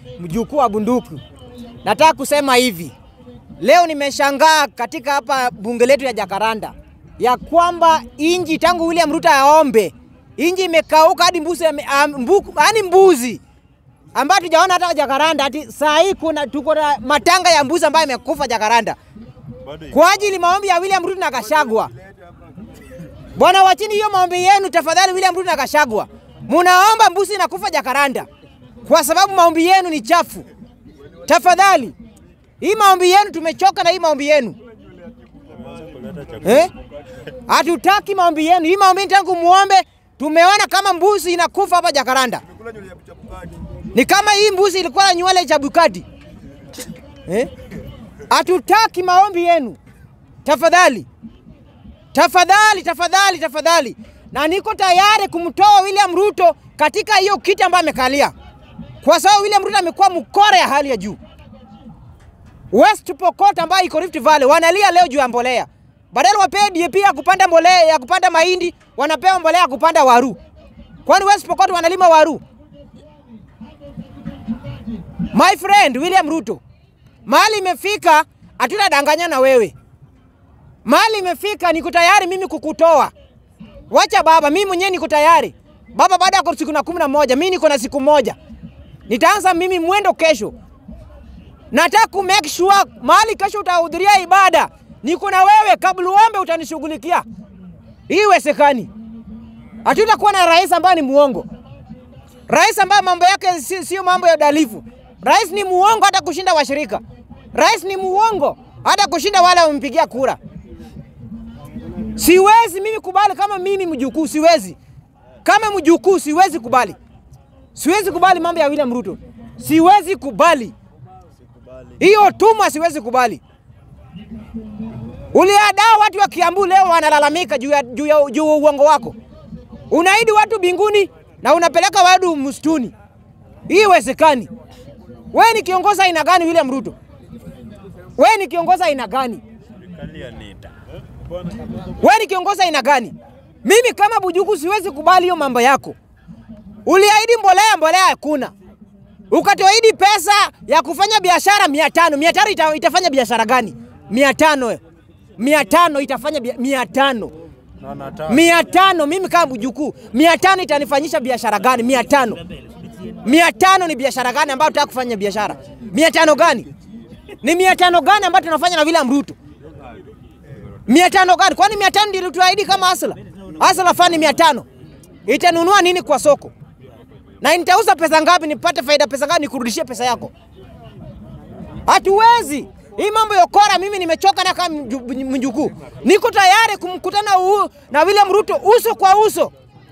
mjukuu wa bunduki. Nataka kusema hivi, leo nimeshangaa katika hapa bunge letu ya Jakaranda ya kwamba inji tangu William Ruto aombe inji imekauka hadi mbuzi, yani mbuzi ambayo tujaona hata Jakaranda. Ati saa hii kuna tuko na matanga ya mbuzi ambayo imekufa Jakaranda kwa ajili maombi ya William Ruto na Gachagua. Bwana, wachini hiyo maombi yenu tafadhali. William Ruto na Gachagua, munaomba mbuzi inakufa Jakaranda kwa sababu maombi yenu ni chafu. Tafadhali, hii maombi yenu tumechoka na hii maombi yenu eh? Hatutaki maombi yenu. Hii maombi tangu muombe tumeona kama mbuzi inakufa hapa Jakaranda. Ni kama hii mbuzi ilikuwa na nywele cha Bukati eh? Hatutaki maombi yenu tafadhali, tafadhali, tafadhali, tafadhali, na niko tayari kumtoa William Ruto katika hiyo kiti ambayo amekalia, kwa sababu William Ruto amekuwa mkora ya hali ya juu. West Pokot ambayo iko Rift Valley wanalia leo juu ya mbolea, badala wapewe DAP ya kupanda mbolea ya kupanda mahindi, wanapewa mbolea ya kupanda waru. Kwani West Pokot wanalima waru? My friend William Ruto, mahali imefika, hatutadanganya na wewe. Mahali imefika, niko tayari mimi kukutoa. Wacha baba, mimi mwenyewe niko tayari baba. Baada ya siku na kumi na moja mimi niko na siku moja, nitaanza mimi mwendo kesho. Nataka ku make sure mahali kesho utahudhuria ibada, niko na wewe. Kabla uombe utanishughulikia. Hii iwezekani. Hatutakuwa na rais ambaye ni muongo, rais ambaye mambo yake sio si mambo ya udalifu. Rais ni muongo hata kushinda washirika. Rais ni muongo hata kushinda wale wamempigia kura. Siwezi mimi kubali kama mimi mjukuu, siwezi kama mjukuu, siwezi kubali, siwezi kubali mambo ya William Ruto, siwezi kubali hiyo tumwa, siwezi kubali. Uliadaa watu wa Kiambu leo wanalalamika juu ya juu ya juu ya uongo wako. Unaidi watu binguni na unapeleka watu msituni. Hii iwezekani. Wewe ni kiongozi aina gani William Ruto? Wewe ni kiongozi aina gani? Wewe ni kiongozi aina gani? Mimi kama Bujuku siwezi kubali hiyo mambo yako. Uliahidi mbolea, mbolea hakuna. Ukatoahidi pesa ya kufanya biashara mia tano. Mia tano ita, itafanya biashara gani? Mia tano. Mia tano itafanya bia, mia tano. Mia tano mimi kama Bujuku, mia tano itanifanyisha biashara gani? Mia tano. Mia tano ni biashara gani ambayo tutaka kufanya biashara? Mia tano gani? Ni mia tano gani ambayo tunafanya na William Ruto? Mia tano gani? Kwani mia tano ndio tuahidi kama Asla? Asla fani mia tano itanunua nini kwa soko? Na nitauza pesa ngapi nipate faida pesa ngapi nikurudishie pesa yako? Hatuwezi. Hii mambo ya ukora mimi nimechoka na kama mjukuu. Niko tayari kumkutana huu na William Ruto uso kwa uso.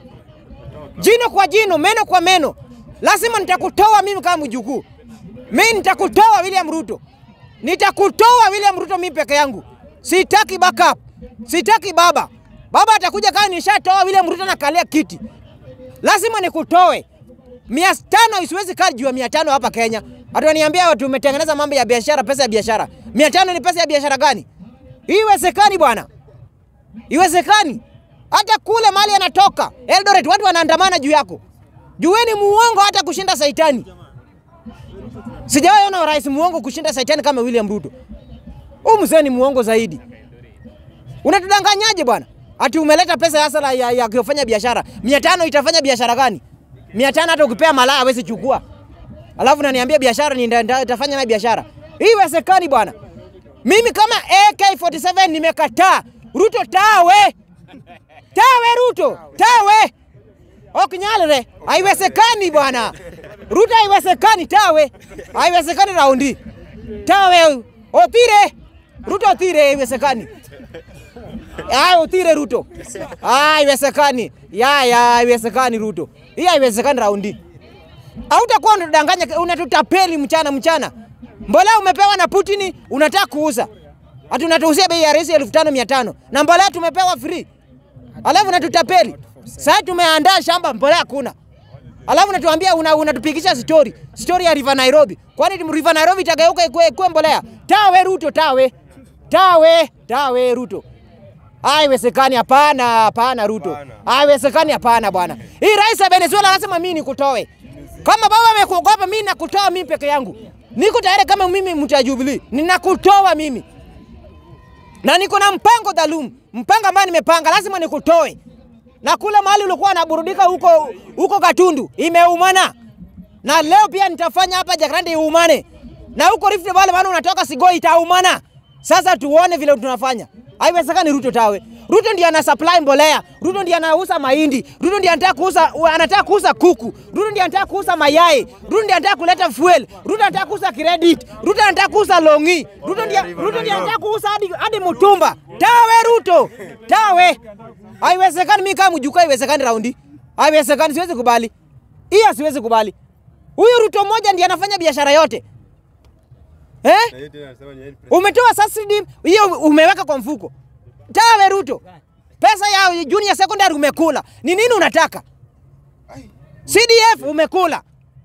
Jino kwa jino, meno kwa meno. Lazima nitakutoa mimi kama mjukuu. Mimi nitakutoa William Ruto. Nitakutoa William Ruto mimi peke yangu. Sitaki backup. Sitaki baba. Baba atakuja kama nishatoa William Ruto na kalia kiti. Lazima nikutoe. Mia tano isiwezi kaa juu ya mia tano hapa Kenya. Ataniambia watu umetengeneza mambo ya biashara, pesa ya biashara. Mia tano ni pesa ya biashara gani? Iwezekani bwana. Iwezekani. Hata kule mali anatoka Eldoret watu wanaandamana juu yako. Jueni muongo hata kushinda Saitani. Sijawahi ona rais muongo kushinda Saitani kama William Ruto. Huyu mzee ni muongo zaidi. Unatudanganyaje bwana? Ati umeleta pesa ya sala ya, ya kufanya biashara. Mia tano itafanya biashara gani? Mia tano hata ukipea malaya hawezi chukua. Alafu naniambia biashara ni nitafanya na biashara. Hii iwezekani bwana. Mimi kama AK47 nimekataa. Ruto tawe. Tawe Ruto. Tawe. Okinyalre. Haiwezekani bwana. Ruto haiwezekani tawe. Haiwezekani raundi. Tawe. Otire. Ruto otire haiwezekani. Ah, otire Ruto. Ah, haiwezekani. Ya ya haiwezekani Ruto. Hii haiwezekani raundi. Hautakuwa unatudanganya, unatutapeli mchana mchana. Mbolea umepewa na Putin unataka kuuza. Ati unatuuzia bei ya resi elfu tano mia tano na mbolea tumepewa free. Alafu unatutapeli. Sasa tumeandaa shamba mbolea hakuna. Alafu unatuambia unatupigisha una story. Story ya River Nairobi. Kwani River Nairobi itageuka ikuwe ikuwe mbolea? Tawe Ruto tawe. Tawe, tawe Ruto. Haiwezekani, hapana, hapana Ruto. Haiwezekani, hapana bwana. Hii rais wa Venezuela anasema mimi nikutoe. Kama baba amekuogopa, mimi nakutoa mimi peke yangu. Niko tayari kama mimi mtu wa Jubilee, ninakutoa mimi na niko na mpango dhaalum, mpango ambao nimepanga, lazima nikutoe. Na kule mahali ulikuwa unaburudika huko huko Gatundu imeumana, na leo pia nitafanya hapa Jacaranda iumane, na huko Rift Valley bado unatoka Sigoi itaumana. Sasa tuone vile tunafanya. Haiwezekani Ruto tawe. Ruto ndiye ana supply mbolea, Ruto ndiye anauza mahindi, Ruto ndiye anataka kuuza anataka kuuza kuku, Ruto ndiye anataka kuuza mayai, Ruto ndiye anataka kuleta fuel, Ruto anataka kuuza credit, Ruto anataka kuuza longi, Ruto ndiye Ruto ndiye anataka kuuza hadi hadi mtumba. Tawe Ruto, tawe. Haiwezekani mimi kama mjukuu, haiwezekani raundi. Haiwezekani, siwezi kubali. Hiyo siwezi kubali. Huyu Ruto mmoja ndiye anafanya biashara yote. Eh? Umetoa subsidy hiyo umeweka kwa mfuko. Tawe Ruto. Pesa ya junior secondary umekula. Ni nini unataka? CDF umekula.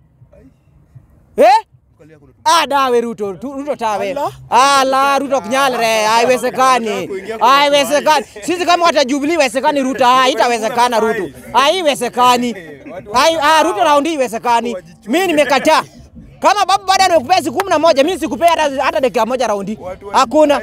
Eh? Ah, dawe Ruto, tu- Ruto tawe. Ala, Ruto kunyalre, haiwezekani. Haiwezekani. Sisi kama watajubilee haiwezekani Ruto, ah, itawezekana Ruto. Haiwezekani. Hai, ah, Ruto raundi haiwezekani. Mimi nimekataa. Kama babu baada ya kupea siku kumi na moja, mimi sikupea hata hata dakika moja raundi. Hakuna.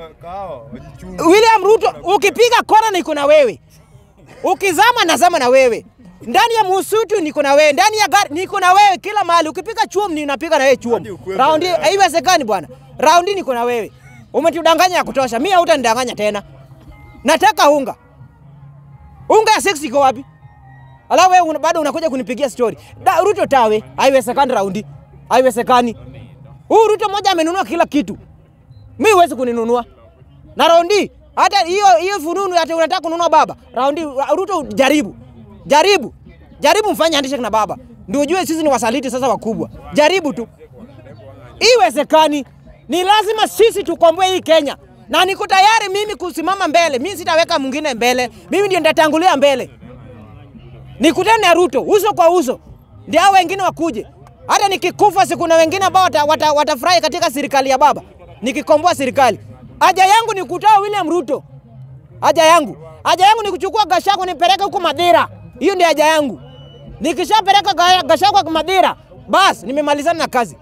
William Ruto, ukipiga kona niko na wewe, ukizama nazama na wewe, ndani ya msitu niko na wewe, ndani ya gari niko na wewe, kila mahali. Ukipiga chuom ninapiga na wewe chuom. Raundi haiwezekani bwana, raundi niko na wewe. Umetudanganya ya kutosha, mimi hautanidanganya tena. Nataka unga, unga ya 6 iko wapi? Alafu wewe una- bado unakuja kunipigia story. Da, Ruto tawe, haiwezekani raundi, haiwezekani. Huyu Ruto mmoja amenunua kila kitu, mimi huwezi kuninunua na raundi hata hiyo hiyo fununu ati unataka kununua baba raundi Ruto jaribu jaribu jaribu mfanye handshake na baba ndio ujue sisi ni wasaliti sasa wakubwa jaribu tu iwezekani ni lazima sisi tukomboe hii Kenya na niko tayari mimi kusimama mbele mimi sitaweka mwingine mbele mimi ndio nitatangulia mbele nikutane na Ruto uso kwa uso ndio hao wengine wakuje hata nikikufa siku na wengine ambao watafurahi wata, watafurahi katika serikali ya baba nikikomboa serikali haja yangu ni kutoa William Ruto haja yangu haja yangu ni kuchukua Gachagua nipeleke huko Madira hiyo ndio haja yangu nikishapeleka Ga- Gachagua kwa Madira bas nimemalizana na kazi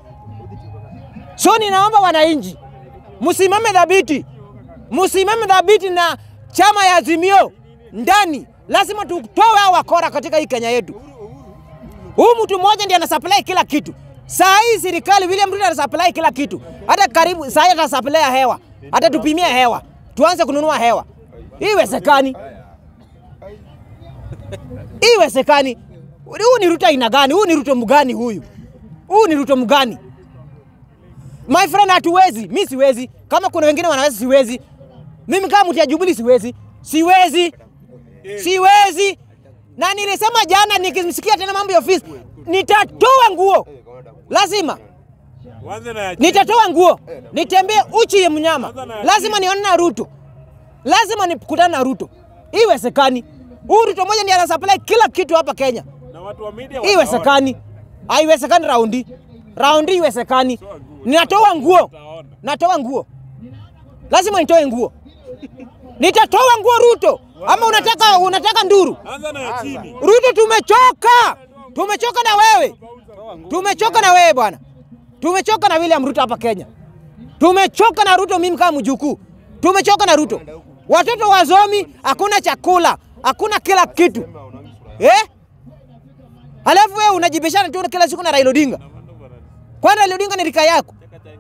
so ninaomba wananchi msimame dhabiti msimame dhabiti na chama ya Azimio ndani lazima tutoe hao wakora katika hii Kenya yetu Huyu mtu mmoja ndiye anasupply kila kitu. Saa hii serikali William Ruto anasupply kila kitu. Hata karibu saa hii atasupply hewa. Hata tupimie hewa. Tuanze kununua hewa. Hii iwezekani. Hii iwezekani. Huyu ni Ruto aina gani? Huyu ni Ruto mgani huyu? Huyu ni Ruto mgani? My friend, hatuwezi. Mimi siwezi. Kama kuna wengine wanaweza, siwezi. Mimi kama mtu ya Jubilee siwezi. Siwezi. Siwezi. Na nilisema jana nikimsikia tena mambo ya ofisi, nitatoa nguo. Lazima nitatoa nguo, nitembee uchi ya mnyama. Lazima nione na Ruto, lazima nikutane na Ruto. Iwezekani huyu Ruto moja ndiye anasupply kila kitu hapa Kenya. na watu wa media Iwezekani, haiwezekani raundi raundi, iwezekani. Ninatoa nguo, natoa nguo, lazima nitoe nguo. Nitatoa nguo Ruto, ama unataka unataka nduru? anza na ya chini. Ruto, tumechoka, tumechoka na wewe, tumechoka na wewe bwana, tumechoka na William Ruto hapa Kenya, tumechoka na Ruto. Mimi kama mjukuu, tumechoka na Ruto. Watoto wazomi, hakuna chakula, hakuna kila kitu eh? Halafu wewe unajibishana tu kila siku na Raila Odinga. Kwani Raila Odinga ni rika yako?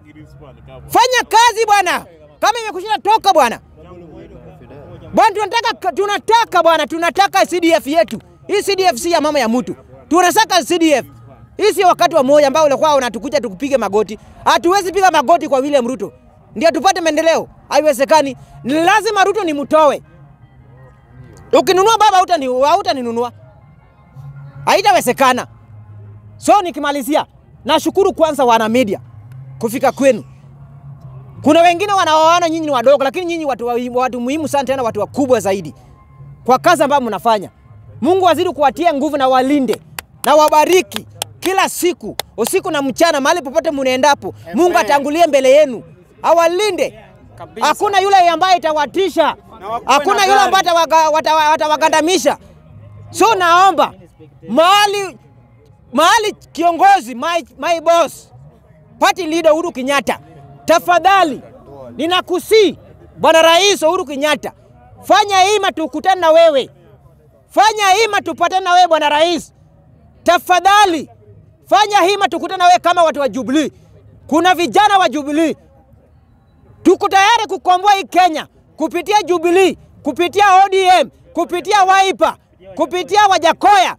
Fanya kazi bwana, kama imekushinda toka bwana. Bwana, tunataka tunataka bwana, tunataka CDF yetu. Hii CDF si ya mama ya mtu. Tunataka CDF. Hii si wakati wa moja ambao ulikuwa unatukuja tukupige magoti. Hatuwezi piga magoti kwa William Ruto ndio tupate maendeleo. Haiwezekani. Ni lazima Ruto ni mtowe. Ukinunua baba hutani hutaninunua. Haitawezekana. So nikimalizia, nashukuru kwanza wana media kufika kwenu. Kuna wengine wanawaona nyinyi ni wadogo, lakini nyinyi watu, wa- watu muhimu sana, tena watu wakubwa zaidi kwa kazi ambayo mnafanya. Mungu azidi kuwatia nguvu na walinde na wabariki kila siku, usiku na mchana, mahali popote mnaendapo. Mungu atangulie mbele yenu, awalinde. Hakuna yule ambaye itawatisha, hakuna yule ambaye atawaga- watawa- watawagandamisha. So naomba mahali mahali kiongozi my, my boss party leader Uhuru Kenyatta, tafadhali ninakusii bwana rais Uhuru Kenyatta, fanya hima tukutane na wewe, fanya hima tupatane na wewe bwana rais, tafadhali fanya hima tukutane na wewe kama watu wa Jubilee. Kuna vijana wa Jubilee, tuko tayari kukomboa hii Kenya kupitia Jubilee, kupitia ODM, kupitia Wiper, kupitia Wajakoya.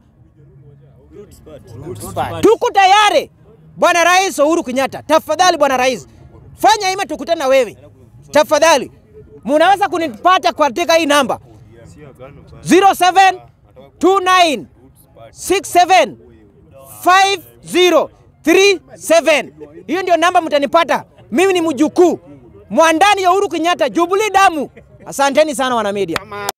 Tuko tayari bwana rais Uhuru Kenyatta, tafadhali bwana rais, fanya hima tukutane na wewe tafadhali. Munaweza kunipata katika hii namba 0729 67 5037. Hiyo ndio namba mtanipata. Mimi ni mjukuu mwandani ya Uhuru Kenyatta, Jubilee damu. Asanteni sana wana media.